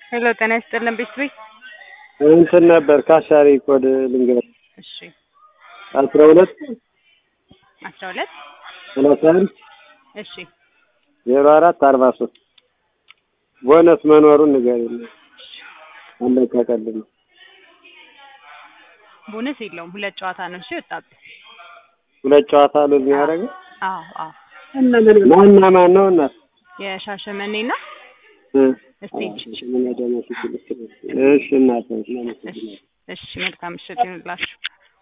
ሄሎ ጤና ይስጥልን ቤት ቤት እንትን ነበር ካሻሪ ኮድ ልንገር እሺ አስራ ሁለት አስራ ሁለት ሰላሳ አንድ እሺ ዜሮ አራት አርባ ሶስት ቦነስ መኖሩን ንገሪኝ። አለቀቀልኝ። ቦነስ የለውም ሁለት ጨዋታ ነው እሺ ወጣብህ ሁለት ጨዋታ ሉዝ የሚያደርገው አዎ አዎ ማና ማን ነው? እናት የሻሸመኔና እ ስቴጅ እሺ እናት እሺ እሺ መልካም ምሽት ይሁንላችሁ